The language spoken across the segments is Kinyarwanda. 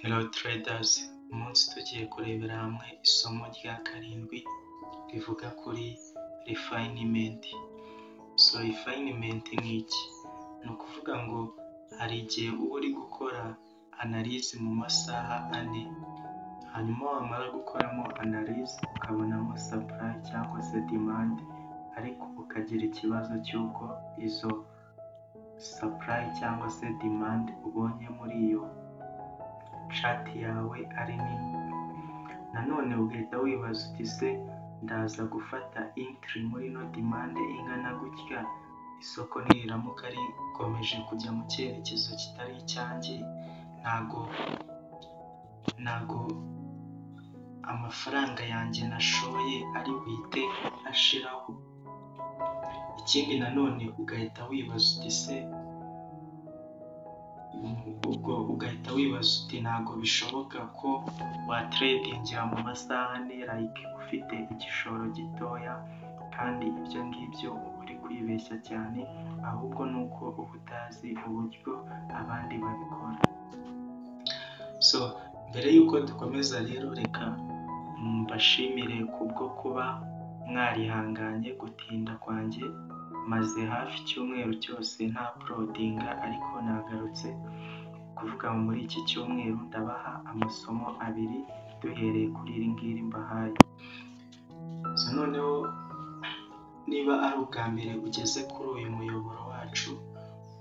Hello traders, umunsi tugiye kurebera hamwe isomo rya karindwi rivuga kuri refinement. So refinement ni iki? Ni ukuvuga ngo hari igihe uba uri gukora analyse mu masaha ane, hanyuma wamara gukoramo analyse ukabonamo supply cyangwa se demand, ariko ukagira ikibazo cy'uko izo supply cyangwa se demand ubonye muri iyo shati yawe ari nini, nanone ugahita wibaza uti ese ndaza gufata intiri muri ino demande ingana gutya, isoko niriramuka rikomeje kujya mu cyerekezo kitari icyanjye, ntago ntago amafaranga yanjye nashoye ari buhite ashiraho, ikindi nanone ugahita wibaza uti se ubwo ugahita wibaza uti ntago bishoboka ko wateredingira mu masaha ane like ufite igishoro gitoya kandi ibyo ngibyo uba uri kwibeshya cyane, ahubwo ni uko uba utazi uburyo abandi babikora. So mbere y'uko dukomeza rero reka mbashimire kubwo kuba mwarihanganye gutinda kwanjye, maze hafi icyumweru cyose nta porodinga ariko nagarutse, kuvuga ngo muri iki cyumweru ndabaha amasomo abiri duhereye kuri iri ngiri mbahaye. So noneho niba ari ubwa mbere ugeze kuri uyu muyoboro wacu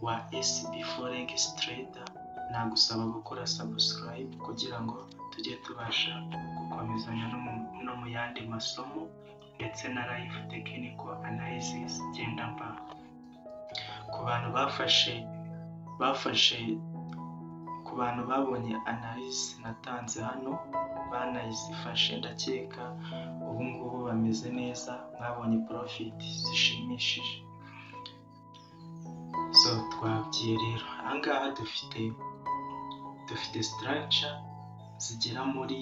wa SB Forex Trader, nagusaba gukora subscribe kugira ngo tujye tubasha gukomezanya no mu yandi masomo ndetse na live technical analysis ngendanwa. Ku bantu bafashe bafashe ku bantu babonye analyse natanze hano banayizifashe ndakeka ubu ngubu bameze neza mwabonye profit zishimishije. So twabwiye rero aha ngaha dufite dufite structure zigera muri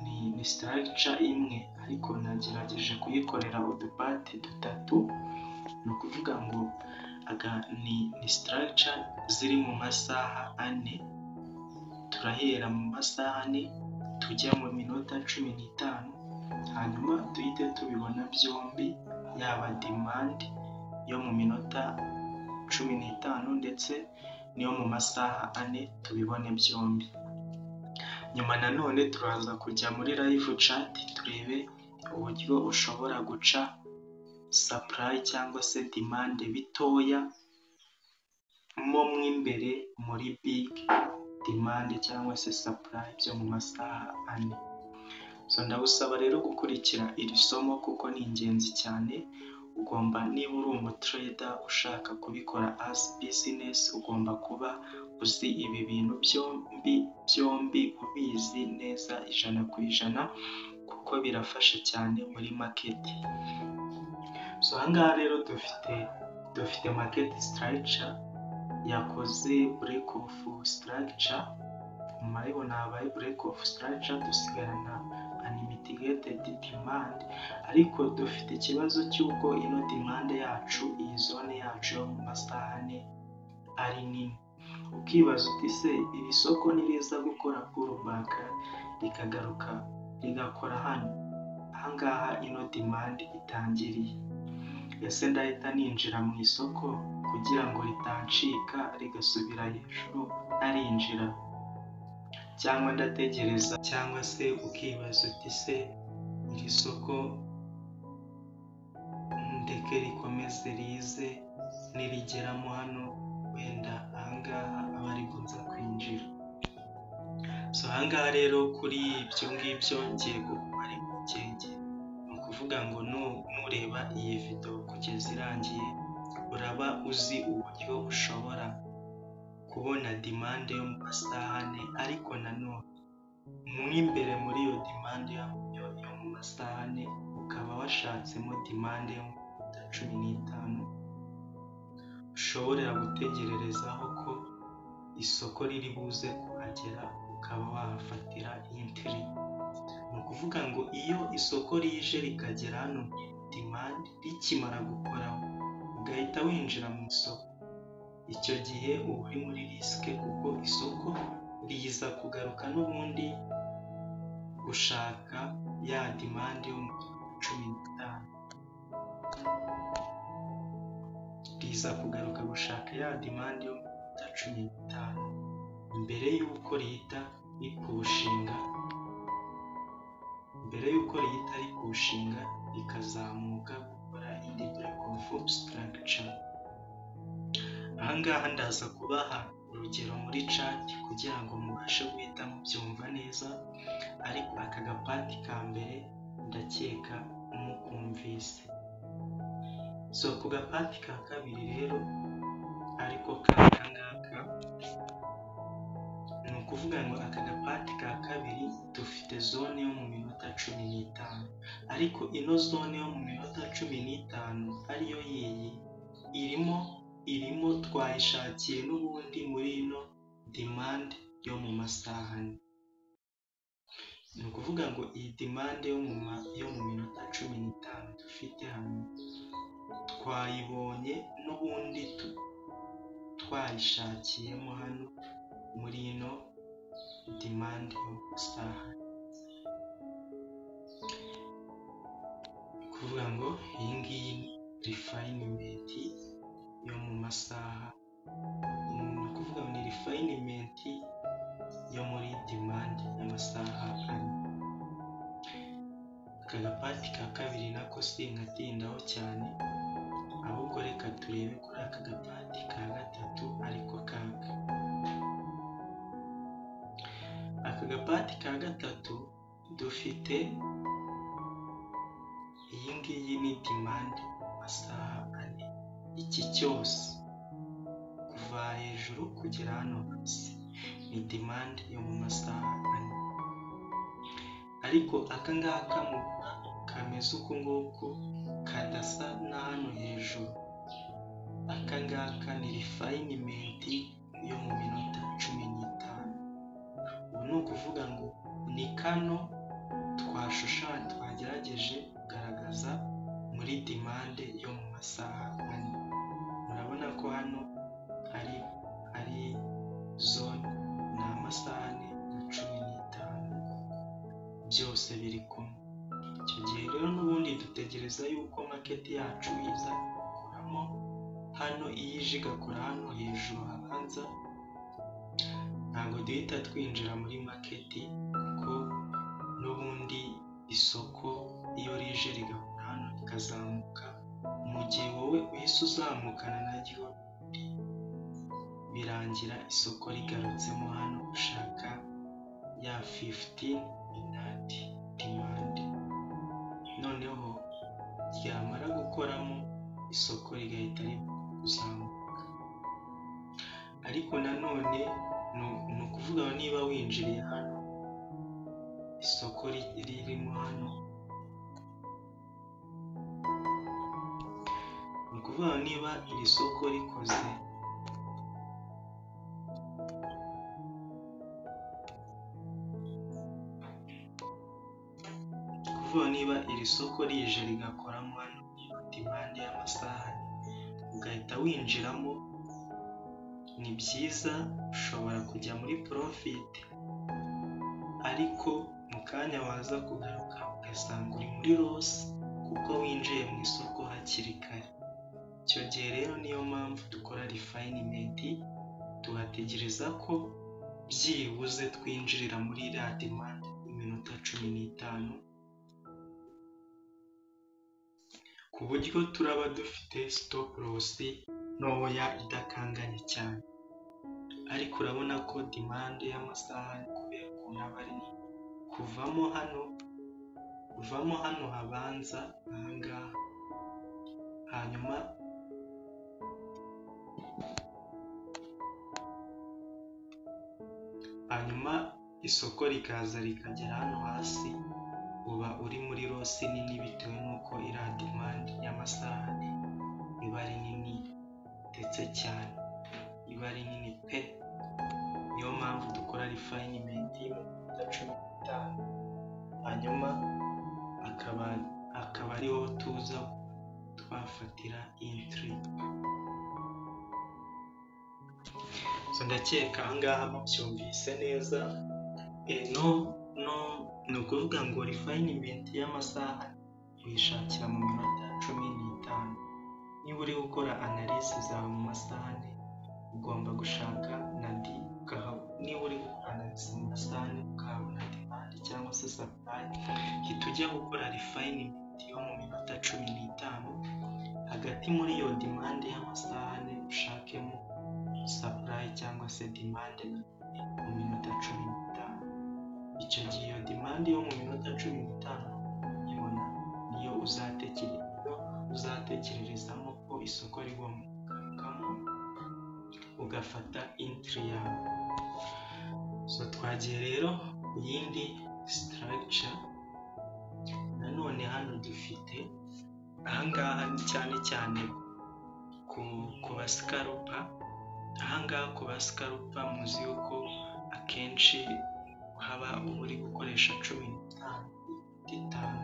ni ni structure imwe ariko nagerageje kuyikorera udupati dutatu, ni ukuvuga ngo aga ni ni structure ziri mu masaha ane, turahera mu masaha ane tujya mu minota cumi n'itanu, hanyuma duhite tubibona byombi yaba demand yo mu minota cumi n'itanu ndetse n'iyo mu masaha ane tubibone byombi. Nyuma nanone turaza kujya muri live chat turebe uburyo ushobora guca supply cyangwa se demand bitoya mo mu imbere muri big demand cyangwa se supply byo mu masaha ane. So ndagusaba rero gukurikira iri somo kuko ni ingenzi cyane, ugomba niba uri umutrader ushaka kubikora as business ugomba kuba uzi ibi bintu byombi byombi ubizi neza ijana ku ijana kuko birafasha cyane muri market. So aha ngaha rero dufite dufite market structure yakoze break off structure, murabibona habaye break off structure dusigarana unmitigated demand ariko dufite ikibazo cy'uko ino demand yacu iyi zone yacu yo mu masaha ane ari nini, ukibaza uti se iri soko niriza gukora pullback rikagaruka rigakora hano, aha ngaha ino demand itangiriye, ese ndahita ninjira mu isoko kugira ngo ritancika rigasubira hejuru ntarinjira cyangwa ndategereza cyangwa se ukibaza uti se iri soko ndeke rikomeze rize nirigeramo hano wenda ahangaha aba rikunze kwinjira. So ahangaha rero kuri ibyo ngibyo ngiye gukora impungenge, ni ukuvuga ngo nureba iyi video kugeza irangiye uraba uzi uburyo ushobora kubona demande yo mu masaha ane ariko nanone mo imbere muri iyo demande yo mu masaha ane ukaba washatsemo demande yo mu minota cumi n'itanu, ushobora gutegererezaho ko isoko riri buze kuhagera ukaba wahafatira intiri, ni ukuvuga ngo iyo isoko rije rikagera hano demande rikimara gukoraho ugahita winjira mu isoko, icyo gihe uba uri muri risike kuko isoko biza kugaruka n'ubundi gushaka ya dimande yo mu cumi n'itanu riza kugaruka gushaka ya dimande yo mu cumi n'itanu mbere y'uko rihita rikuwushinga mbere y'uko rihita rikuwushinga rikazamuka gukora indi black of structure aha ngaha ndaza kubaha urugero muri cati kugira ngo mubashe guhita mubyumva neza ariko aka gapati ka mbere ndakeka mukumvise so ku gapati ka kabiri rero ariko k'aka ngaka ni ukuvuga ngo aka gapati ka kabiri dufite zone yo mu minota cumi n'itanu ariko ino zone yo mu minota cumi n'itanu ariyo yiyi irimo irimo twayishakiye n'ubundi muri ino dimande yo mu masaha ane ni ukuvuga ngo iyi dimande yo mu ma yo mu minota cumi n'itanu dufite hano twayibonye n'ubundi twayishakiyemo hano muri ino dimande yo mu masaha ni ukuvuga ngo iyi ngiyi ni rifayinimenti yo mu masaha ni ukuvuga ngo ni rifayinimenti yo muri dimande y'amasaha ane aka gapati ka kabiri nako sinkatindaho cyane ahubwo reka turebe kuri aka gapati ka gatatu ariko kaka aka gapati ka gatatu dufite iyi ngiyi ni dimande y'amasaha ane iki cyose kuva hejuru kugera hano hasi ni dimande yo mu masaha ane ariko aka ngaka mu kameze uku nguku kadasa na hano hejuru aka ngaka ni rifayinimenti yo mu minota cumi n'itanu ubu ni ukuvuga ngo ni kano twashushanya twagerageje kugaragaza muri dimande yo mu masaha ane murabona ko hano hari hari zone ni amasaha ane na cumi n'itanu byose biri kumwe icyo gihe rero n'ubundi dutegereza yuko maketi yacu iza igakuramo hano iyo ije igakora hano hejuru habanza ntabwo duhita twinjira muri maketi kuko n'ubundi isoko iyo rije rigakora hano rikazamuka mu gihe wowe uhise uzamukana naryo birangira isoko rigarutsemo hano ushaka ya fifuti inati dimandi noneho ryamara gukoramo isoko rigahita rizamuka ariko nanone ni ukuvuga niba winjiriye hano isoko ririmo hano ni ukuvuga niba iri soko rikoze kuvuga niba iri soko rije rigakoramo hano impande y'amasaha ugahita winjiramo ni byiza ushobora kujya muri porofiti ariko mu kanya waza kugaruka ugasanga uri muri rosi kuko winjiye mu isoko hakiri kare icyo gihe rero niyo mpamvu dukora rifayinimenti tugategereza ko byibuze twinjirira muri iriya dimande iminota cumi n'itanu ku buryo turaba dufite sitopu losi ntoya idakanganye cyane ariko urabona ko dimande y'amasaha kubera ukuntu aba ari kuvamo hano kuvamo hano habanza ahangaha hanyuma hanyuma isoko rikaza rikagera hano hasi uba uri muri rosi nini bitewe n'uko iriya dimande y'amasaha ane iba ari nini ndetse cyane iba ari nini pe niyo mpamvu dukora rifayinimenti mu minota cumi n'itanu hanyuma akaba akaba ariho tuza twafatira intiri ndakeka ahangaha mubyumvise neza no no ni ukuvuga ngo rifayinimenti y'amasaha uyishakira mu minota cumi n'itanu niba uri gukora analisi zawe mu masaha ane ugomba gushaka nadi ukahabona niba uri gukora analisi mu masaha ane ukahabona demande cyangwa se sapurayi hita ujya gukora rifayinimenti yo mu minota cumi n'itanu hagati muri iyo demande y'amasaha ane ushakemo sapurayi cyangwa se demande mu minota cumi n'itanu icyo gihe iyo demande yo mu minota cumi n'itanu ibona niyo uzatekereza uzatekererezamo ko isoko rigomba kugabukamo ugafata intiri yawe so twagiye rero ku yindi sitaragica nanone hano dufite ahangaha ni cyane cyane ku basikarupa ahangaha ku basikarupa muzi yuko akenshi haba uri gukoresha cumi n'itanu itanu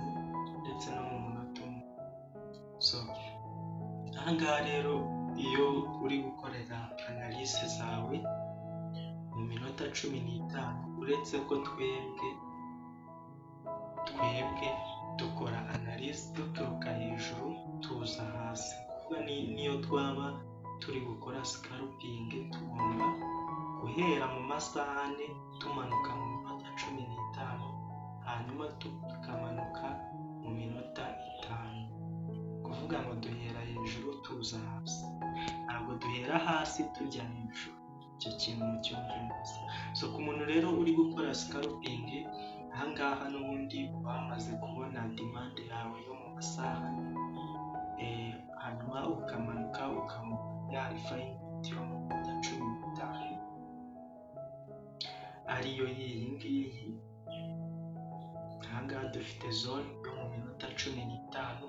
ndetse no mu munota umwe so ahangaha rero iyo uri gukorera analise zawe mu minota cumi n'itanu uretse ko twebwe twebwe dukora analise duturuka hejuru tuza hasi kuba niyo twaba turi gukora sikarupingi tugomba guhera mu masaha ane tumanuka mu minota cumi n'itanu hanyuma tukamanuka mu minota itanu kuvuga ngo duhera hejuru tuza hasi ntabwo duhera hasi tujya hejuru icyo kintu mu cyongereza so ku muntu rero uri gukora sikarupingi ahangaha n'ubundi wamaze kubona demande yawe yo mu masaha hanyuma ukamanuka ukamuka ya rifayinimenti yo mu minota cumi n'itanu ariyo y'iyi ngiyi ahangaha dufite zone yo mu minota cumi n'itanu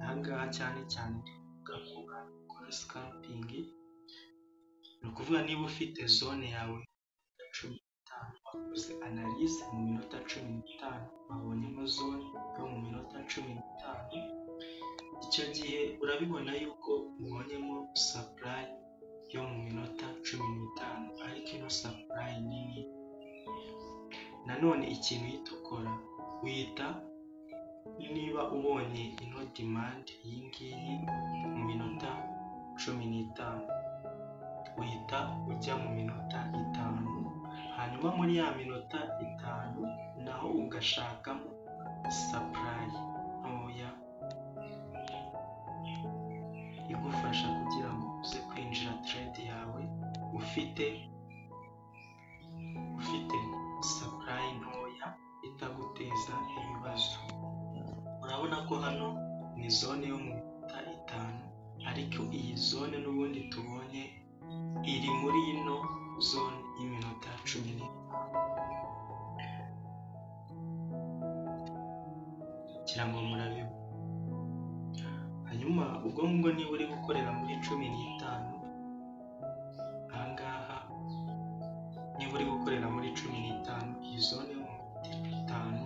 ahangaha cyane cyane tuvuga ko ukora sikapingi ni ukuvuga niba ufite zone yawe ya cumi n'itanu wakoze analise mu minota cumi n'itanu wabonyemo zone yo mu minota cumi n'itanu icyo gihe urabibona yuko ubonyemo sapurayi yo mu minota cumi n'itanu ariko ino sapurayi nini nanone ikintu uhita ukora uhita niba ubonye ino demande iyi ngiyi mu minota cumi n'itanu uhita ujya mu minota itanu hanyuma muri ya minota itanu naho ugashakamo sapurayi ntoya igufasha kugira ngo uze kwinjira trade yawe ufite ufite sapurayi ntoya itaguteza ibibazo urabona ko hano ni zone yo mu minota itanu ariko iyi zone n'ubundi tubonye iri muri ino zone y'iminota cumi n'itanu kugira ngo murabibu hanyuma ubwo ngubwo niba uri gukorera muri cumi n'itanu ahangaha niba uri gukorera muri cumi n'itanu iyi zone yo mu minota itanu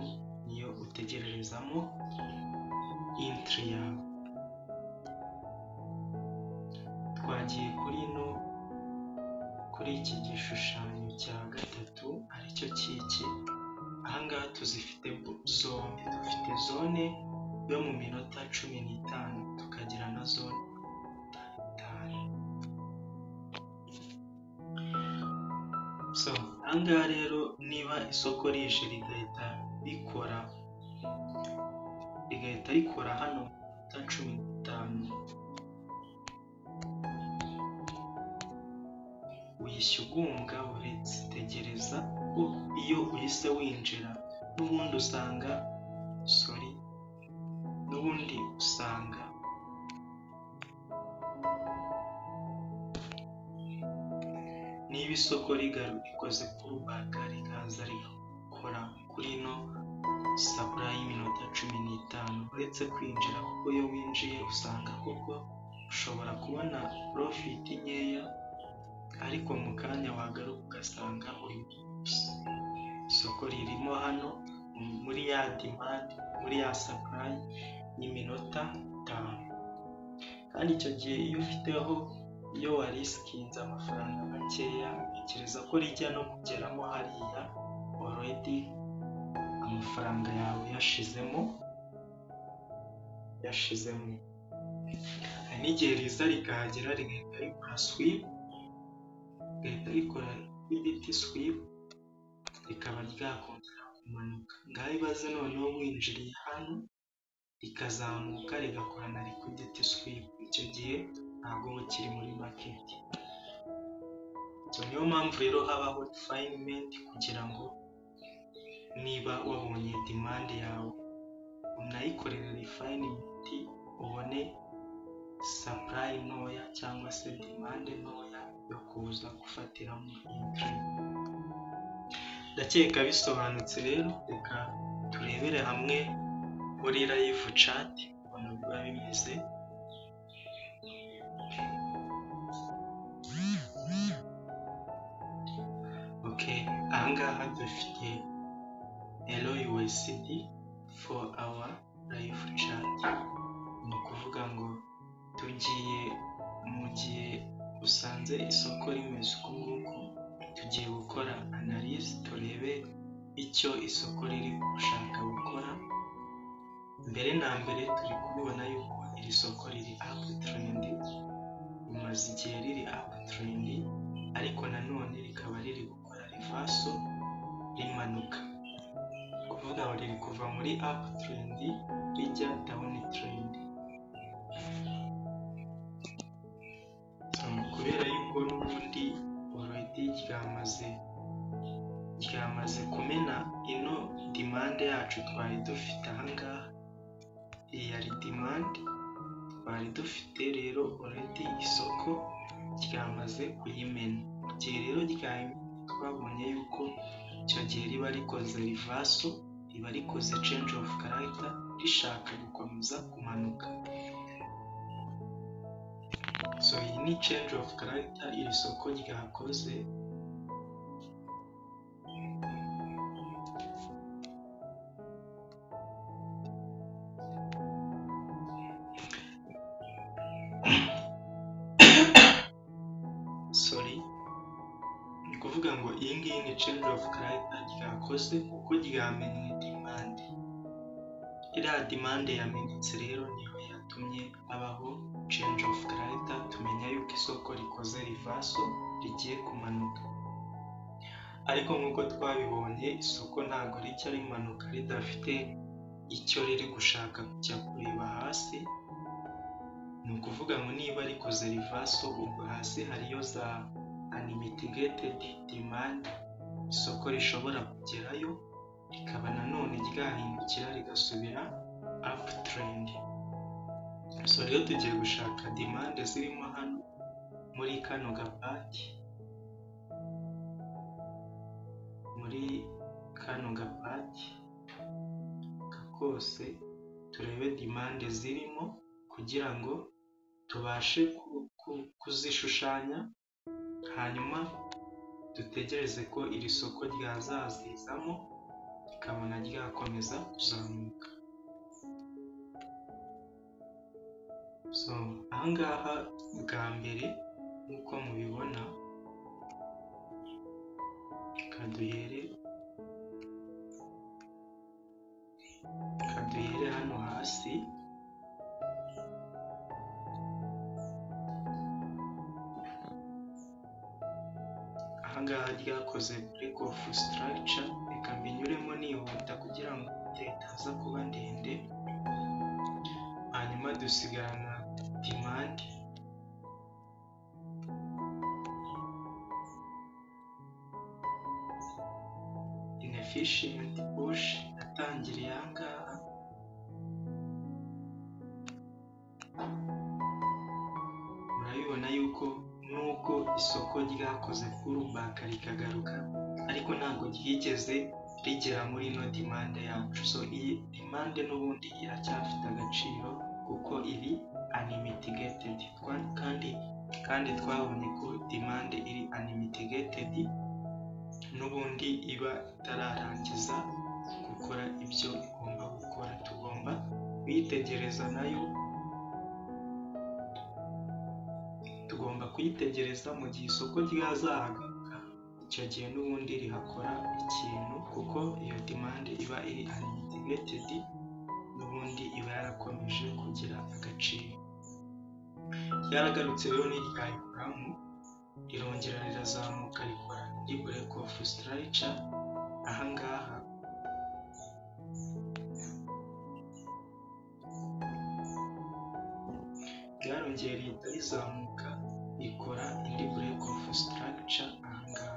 niyo utegererezamo intiri yawe twagiye kuri ino kuri iki gishushanyo cya gatatu aricyo cy'iki ahangaha tuzifite zone dufite zone yo mu minota cumi n'itanu tukagira na zone itanu so ahangaha rero niba isoko rije rigahita rikora rigahita rikora hano mu minota cumi n'itanu uyishya ugumbwa uretse tegereza ko iyo uhise winjira n'ubundi usanga sori n'ubundi usanga niba isoko rikoze kurubaga rikaza rigakora kuri ino sapurayi y'iminota cumi n'itanu uretse kwinjira kuko iyo winjiye usanga koko ushobora kubona porofiti nkeya ariko mu kanya wagaruka ugasanga uri isoko ririmo hano muri ya demande muri ya sapurayi y'iminota itanu kandi icyo gihe iyo ufiteho iyo warisikinze amafaranga makeya tekereza ko rijya no kugeramo hariya oredi amafaranga yawe yashizemo yashizemo hari n'igihe riza rikahagera rigahita rikora swipu rigahita rikora iditi swipu rikaba ryakongera kumanuka ngaho ibaze noneho winjiriye hano rikazamuka rigakora na likwiditi swipu icyo gihe ntabwo uba ukiri muri maketi so niyo mpamvu rero habaho rifayinimenti kugira ngo niba wabonye demande yawe unayikorera rifayinimenti ubone sapurayi ntoya cyangwa se demande ntoya yo kuza gufatiramo intiri ndakeka bisobanutse rero reka turebere hamwe muri layivu cati ubona biba bimeze ok ahangaha dufite elo yuwesidi for awa layivu cati ni ukuvuga ngo tugiye mu gihe usanze isoko rimeze uku nguku tugiye gukora analize turebe icyo isoko riri gushaka gukora mbere na mbere turi kubibona yuko iri soko riri apu turendi rimaze igihe riri apu turendi ariko nanone rikaba riri gukora rivaso rimanuka kuvuga ngo riri kuva muri apu turendi rijya dawuni turendi kubera yuko n'ubundi oredi ryamaze ryamaze kumena ino demande yacu twari dufite ahangaha iyi yari demande twari dufite rero oredi isoko ryamaze kuyimena mu gihe rero ryayimena twabonye yuko icyo gihe riba rikoze rivaso riba rikoze change of character rishaka gukomeza kumanuka so iyi ni change of character iri soko ryakoze sorry ni ukuvuga ngo iyi ngiyi ni change of character ryakoze kuko ryamenye demande iriya demande yamenetse rero niyo yatumye habaho change of character tumenya yuko isoko rikoze rivaso rigiye kumanuka ariko nk'uko twabibonye isoko ntabwo rijya rimanuka ridafite icyo riri gushaka kujya kureba hasi ni ukuvuga ngo niba rikoze rivaso ubwo hasi hariyo za unlimited demand isoko rishobora kugerayo rikaba nanone ryahindukira rigasubira up trend so rero tugiye gushaka demande zirimo hano muri kano gapaki muri kano gapaki kose turebe demande zirimo kugira ngo tubashe ku- ku- kuzishushanya hanyuma dutegereze ko iri soko ryazazizamo rikabona ryakomeza kuzamuka so ahangaha bwa mbere nk'uko mubibona reka duhere reka duhere hano hasi ahangaha ryakoze break of structure reka mbinyuremo nihuta kugira ngo itaza kuba ndende hanyuma dusigarana demand inefficient push natangiriye ahangaha murabibona yuko nubwo isoko ryakoze kurubaka rikagaruka ariko ntabwo ryigeze rigera muri ino demande yacu so iyi demande n'ubundi iracyafite agaciro kuko iri unlimited Twa- kandi kandi twabonye ko demande iri unlimited n'ubundi iba itararangiza gukora ibyo igomba gukora tugomba kuyitegereza nayo tugomba kuyitegereza mu gihe isoko ryazagaruka icyo gihe n'ubundi rihakora ikintu kuko iyo demande iba iri unlimited n'ubundi iba yarakomeje kugira agaciro ryaragarutse rero n'iryayikoramu rirongera rirazamuka rikora indi break of structure ahangaha ryarongeye rihita rizamuka rikora indi break of structure ahangaha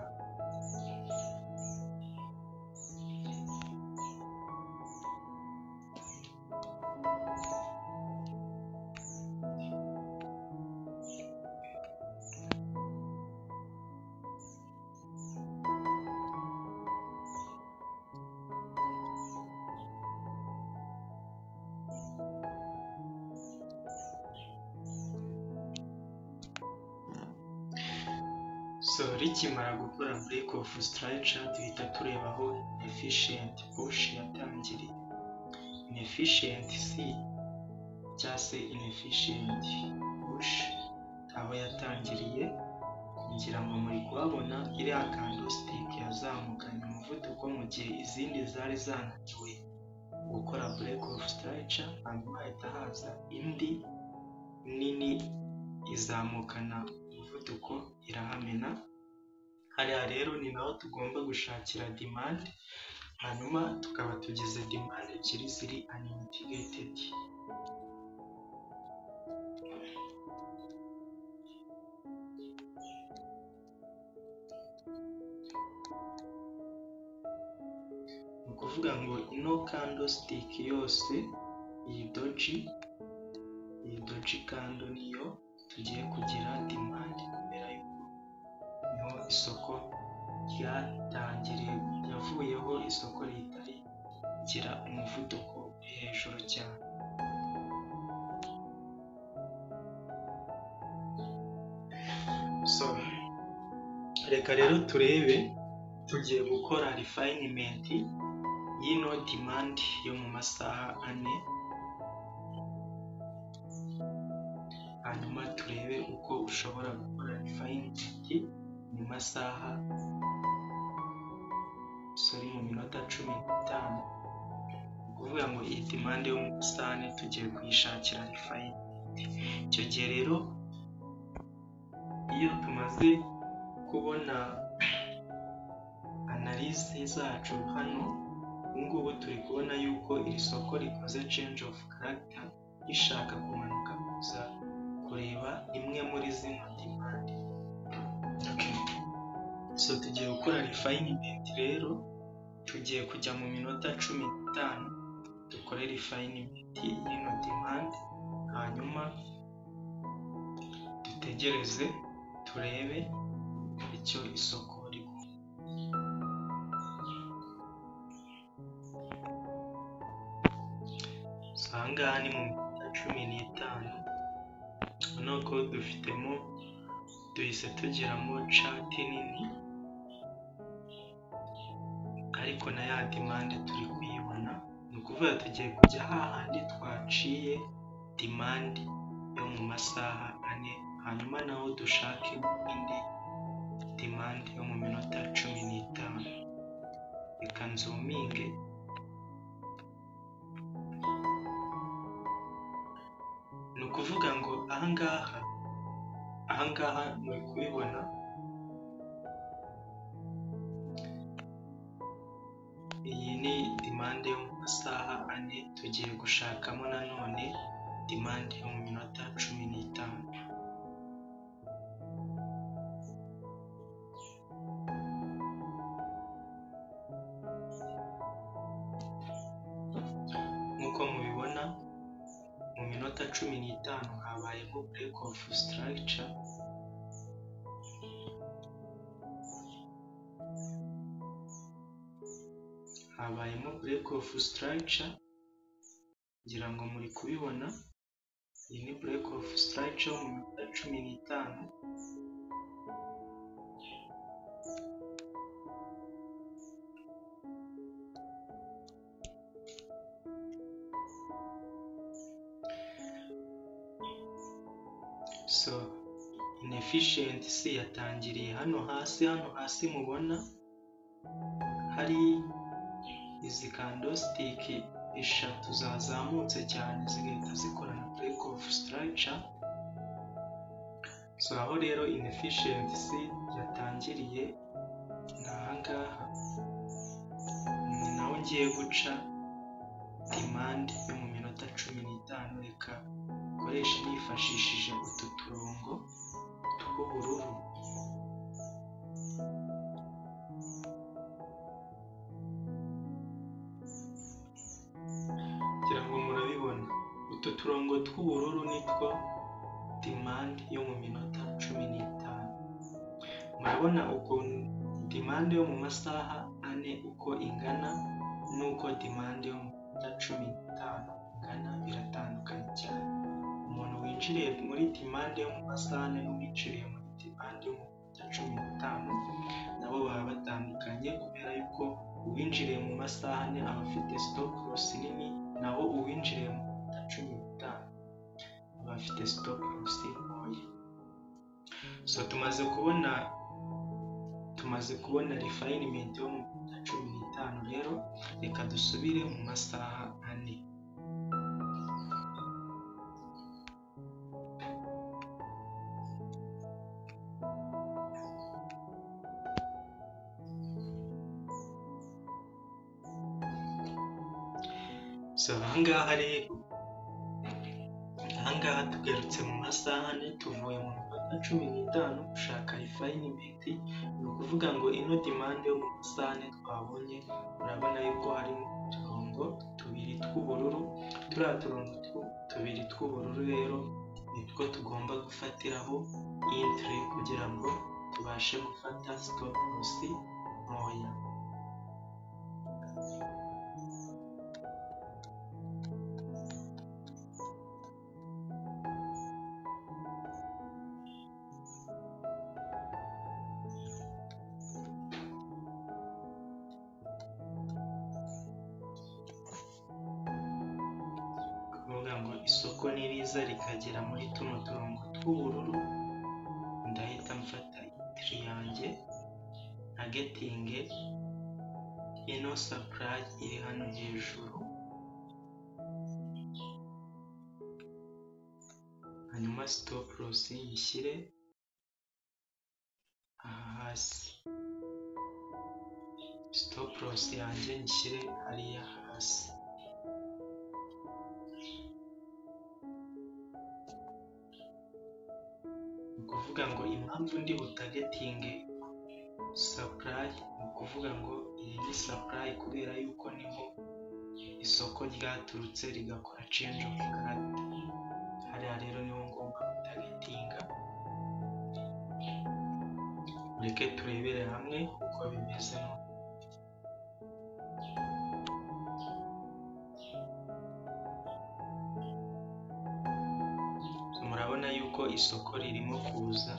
so rikimara gukora break of structure duhita tureba aho efficient push yatangiriye inefficient c cyangwa se inefficient push aho yatangiriye ngira ngo muri kuhabona iriya candlestick yazamukanye umuvuduko mu gihe izindi zari zananiwe gukora break of structure hanyuma hahita haza indi nini izamukana umuvuduko irahamena hariya rero ni naho tugomba gushakira demande hanyuma tukaba tugize demande ebyiri ziri unmitigated ni ukuvuga ngo ino candlestick yose iyi doji iyi doji kando niyo tugiye kugira demande kubera yuko niho isoko ryatangiriye yavuyeho isoko ritari gira umuvuduko uri hejuru cyane so reka rero turebe tugiye gukora refinement y'ino demand yo mu masaha ane hanyuma turebe uko ushobora gukora rifayingi mu masaha sori mu minota cumi n'itanu ni ukuvuga ngo iyi demande yo mu masaha ane tugiye kuyishakira rifayingi icyo gihe rero iyo tumaze kubona analize zacu hano ubungubu turi kubona yuko iri soko rikoze change of character rishaka kumanuka kuza kureba imwe muri zino demande so tugiye gukora refinement rero tugiye kujya mu minota cumi n'itanu dukore refinement y'ino demande hanyuma dutegereze turebe icyo isoko rigomba so ahangaha ni mu minota cumi n'itanu nuko dufitemo duhise tugiramo cati nini ariko na ya demande turi kuyibona ni ukuvuga tugiye kujya hahandi twaciye demande yo mu masaha ane hanyuma naho dushake indi demande yo mu minota cumi n'itanu reka nzuminge ni ukuvuga ngo ahangaha ahangaha muri kubibona iyi ni demande yo mu masaha ane tugiye gushakamo nanone demande yo mu minota cumi n'itanu nk'uko mubibona mu minota cumi n'itanu habayeho break of structure habayemo break of structure ngira ngo muri kubibona iyi ni break of structure yo mu minota cumi n'itanu so ni efficiency yatangiriye hano hasi hano hasi mubona hari izi kandositike eshatu zazamutse cyane zigahita zikora na break of structure so aho rero inefficiency yatangiriye ni ahangaha ni naho ngiye guca demand yo mu minota cumi n'itanu reka ukoresha nifashishije utu turongo tw'ubururu kugira ngo murabibona utu turongo tw'ubururu nitwo demand yo mu minota cumi n'itanu murabona ukuntu demand yo mu masaha ane uko ingana n'uko demand yo mu minota cumi n'itanu ingana biratandukanye cyane umuntu winjiriye muri demand yo mu masaha ane n'uwinjiriye muri demand yo mu minota cumi n'itanu nabo baba batandukanye kubera yuko uwinjiriye mu masaha ane aba afite stop loss nini naho uwinjiriye mu minota cumi n'itanu aba afite stop loss ntoya so tumaze kubona tumaze kubona refinement yo mu minota cumi n'itanu rero reka dusubire mu masaha ane so ahangaha rero ahangaha tugarutse mu masaha ane tuvuye mu minota cumi n'itanu gushaka refinement ni ukuvuga ngo ino demand yo mu masaha ane twabonye urabona yuko harimo uturongo tubiri tw'ubururu turiya turongo tubiri tw'ubururu rero nitwo tugomba gufatiraho entry kugira ngo tubashe gufata stop loss ntoya kuvuga ngo isoko niriza rikagera muri tuno turongo tw'ubururu ndahita mfata itiri yanjye ntagetinge ino sapurayi iri hano hejuru hanyuma sitopu losi nyishyire aha hasi sitopu losi yanjye nyishyire hariya hasi ni ukuvuga ngo impamvu ndi butagetinge sapurayi ni ukuvuga ngo iyi ni sapurayi kubera yuko niho isoko ryaturutse rigakora change of character hariya rero niho ngomba kutagetinga mureke turebere hamwe uko bimeze murabona yuko isoko ririmo kuza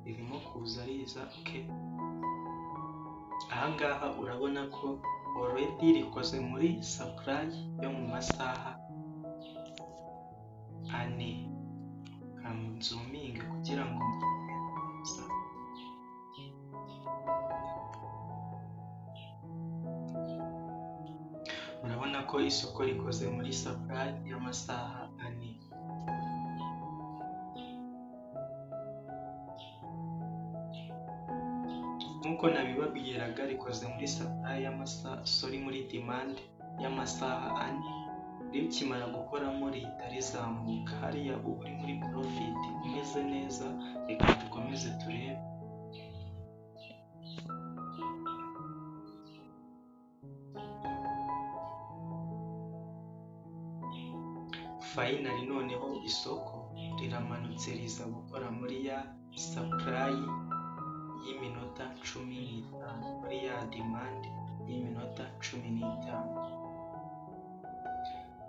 ririmo kuza riza oke ahangaha urabona ko already rikoze muri supply yo mu masaha ane nzuminge kugira ngo murabona ko isoko rikoze muri supply y'amasaha ane nk'uko nabibabwiraga rikoze muri supply y'amasaha sorry muri demand y'amasaha ane rikimara gukoramo rihita rizamuka hariya uba uri muri profit umeze neza reka dukomeze turebe fayinari noneho isoko riramanutse riza gukora muri ya sapurayi y'iminota cumi n'itanu muri ya dimandi y'iminota cumi n'itanu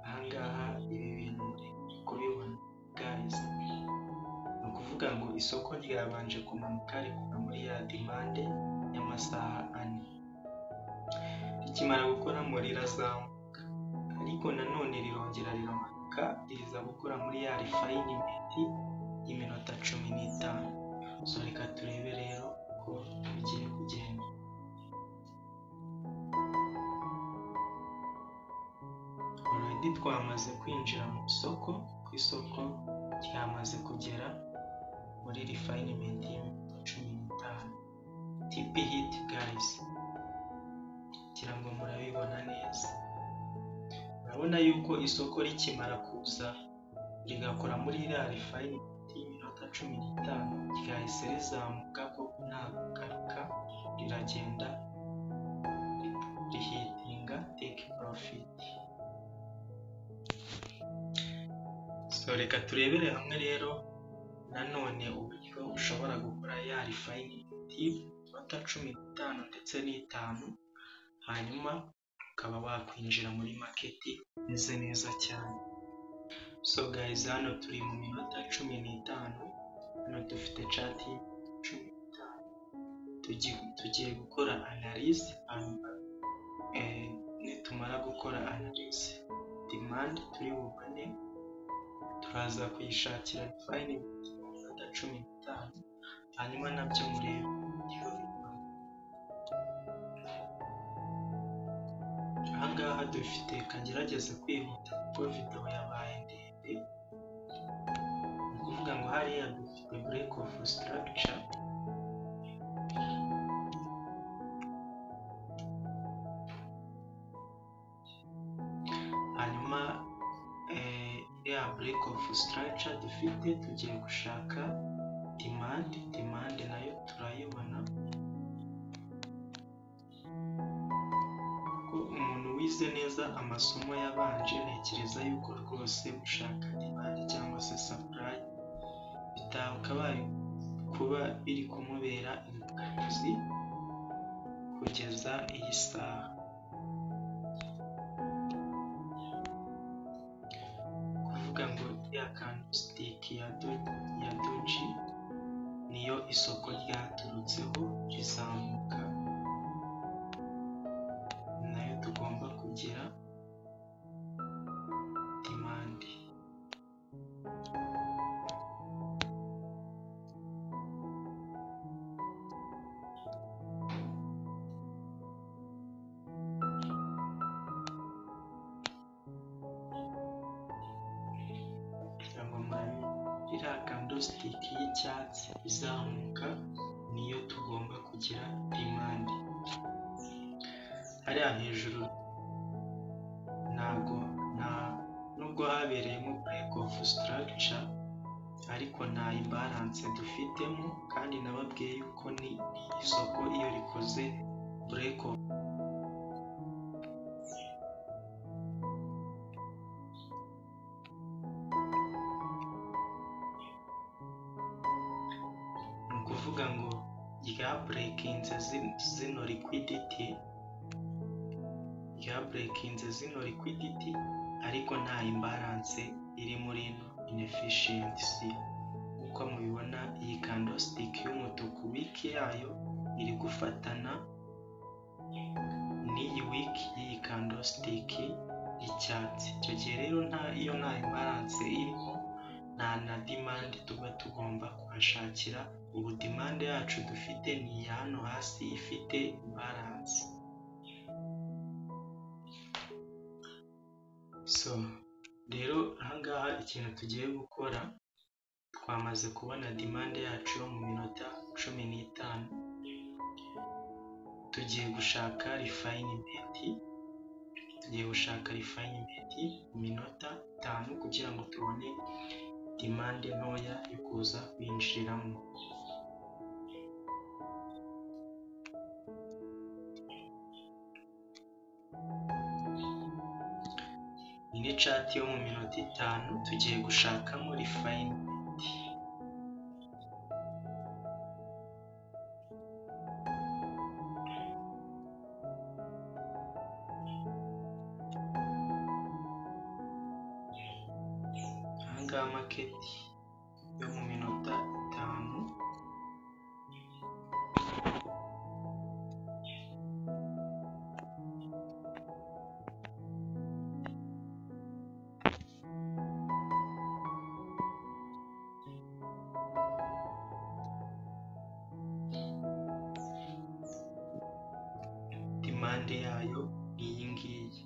ahangaha ibi bintu muri kubibona gayizi ni ukuvuga ngo isoko ryabanje kumanuka rikora muri ya dimande y'amasaha ane rikimara gukora mu rirazamuka ariko nanone rirongera riramanuka riza gukora muri ya rifayinimenti y'iminota cumi n'itanu so reka turebe rero uko bigiye kugenda oredi twamaze kwinjira mu isoko ku isoko ryamaze kugera muri rifayinementi cumi n'itanu tipi hiti gayizi kugira ngo murabibona neza urabona yuko isoko rikimara kuza rigakora muri iriya rifayinementi y'iminota cumi n'itanu ryahise rizamuka koko nta garuka riragenda rihitinga teki porofiti so reka turebere hamwe rero nanone uburyo ushobora gukora ya rifayinementi y'inota cumi n'itanu ndetse n'itanu hanyuma ukaba wakwinjira muri maketi umeze neza cyane so gayizi hano turi mu minota cumi n'itanu hano dufite cati cumi n'itanu Tugi- tugiye gukora analize hanyuma eh, nitumara gukora analize dimandi turi bubone turaza kuyishakira rifayinementi mu minota cumi n'itanu hanyuma nabyo murebe uburyo bikora. ahangaha dufite kagerageze kwihuta kuko videwo yabaye ndende ni ukuvuga ngo hariya dufite break of structure hanyuma eh, iriya break of structure dufite tugiye gushaka demand demand nayo turayibona ko umuntu wize neza amasomo yabanje ntekereza yuko rwose gushaka imari cyangwa se supply bitakabaye kuba biri kumubera imbogamizi kugeza iyi saha kuvuga ngo ya kandisitiki ya do- ya doji niyo isoko ryaturutseho rizamuka nayo tugomba kugira demandi kugira ngo murabe iriya kandisitiki y'icyatsi izamuka niyo tugomba kugira demandi hariya hejuru ntabwo nta nubwo habereyemo break of structure ariko nta imbalance dufitemo kandi nababwiye yuko ni isoko iyo rikoze break of ni ukuvuga ngo rya breakinze zin- zino liquidity ryaburekinze zino liquidity ariko nta imbalance iri muri ino inefficiency uko mubibona iyi candlestick y'umutuku week yayo iri gufatana n'iyi week y'iyi candlestick y'icyatsi icyo gihe rero nta iyo nta imbalance irimo nta na demand tuba tugomba kuhashakira ubu demand yacu dufite ni iya hano hasi ifite imbalance so rero ahangaha ikintu tugiye gukora twamaze kubona demande yacu yo mu minota cumi n'itanu tugiye gushaka rifayinementi tugiye gushaka rifayinementi mu minota itanu kugira ngo tubone demande ntoya yo kuza kwinjiramo iyi ni cati yo mu minota itanu tugiye gushakamo rifayinementi ahangaha maketi yo mu minota itanu impande yayo ni iyi ngiyi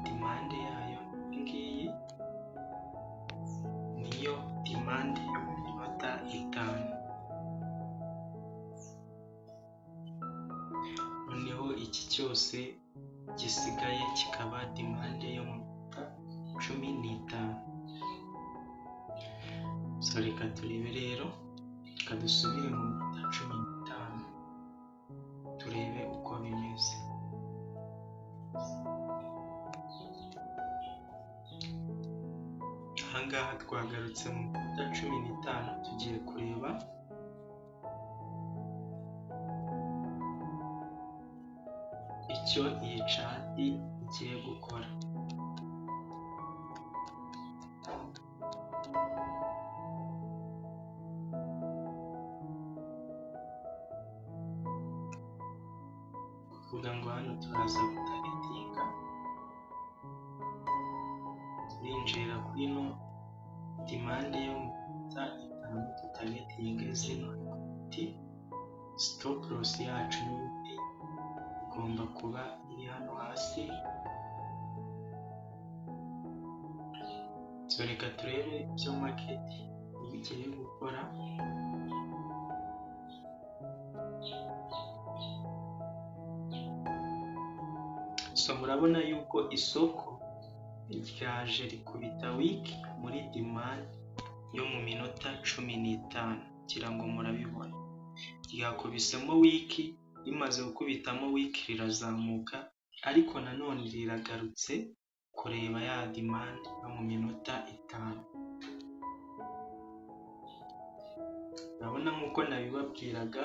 demande yayo iyi ngiyi niyo demande y'amanota itanu noneho iki cyose gisigaye kikaba demande y'amanota cumi n'itanu so reka turebe rero reka dusubire mu minota cumi n'itanu turebe uko bimeze ahangaha twagarutse mu minota cumi n'itanu tugiye kureba icyo iyi cati igiye gukora kuvuga ngo hano turaza gutaritinga binjira kuri no demande yo mu minota itanu tutagetinge zino ti stop loss yacu n'ibiti igomba kuba iri hano hasi so reka turebe ibyo maketi bigiye gukora so murabona yuko isoko ryaje rikubita wiki muri demande yo mu minota cumi n'itanu kugira ngo murabibona ryakubisemo wiki rimaze gukubitamo wiki rirazamuka ariko nanone riragarutse kureba ya demande yo mu minota itanu urabona nk'uko nabibabwiraga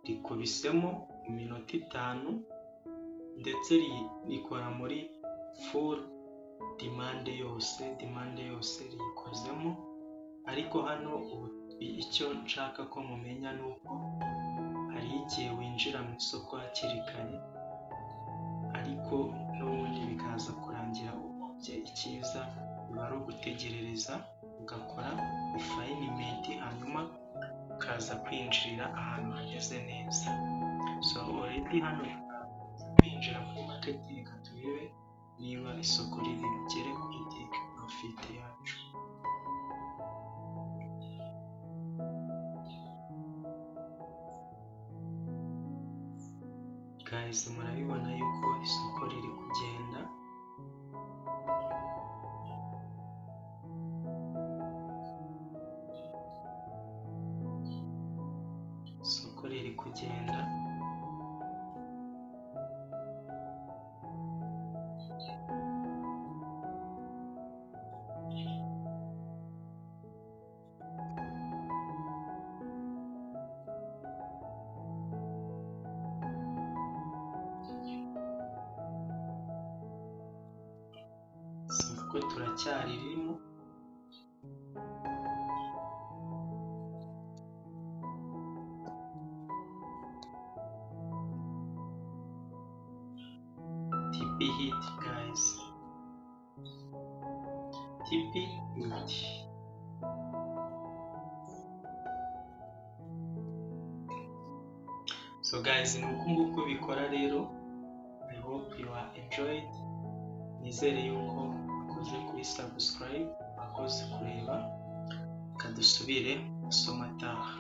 rikubisemo mu minota itanu ndetse rikora muri full demande yose demande yose riyikozemo ariko hano icyo nshaka ko mumenya ni uko hari igihe winjira mu isoko hakiri kare ariko n'ubundi bikaza kurangira ubumbye icyiza biba ari ugutegerereza ugakora ifayinimenti hanyuma ukaza kwinjirira ahantu hameze neza so already hano kwinjira muri maketi reka turebe niba isoko riri bugere kuri teke profit yacu guys murabibona yuko isoko riri kugenda isoko riri kugenda kuko turacyaririmo tipi hiti gayizi tipi hiti so gayizi ni uku nguku bikora rero i hope you are enjoyed nizere yuko bakoze kuri subscribe bakoze kureba reka dusubire amasomo ataha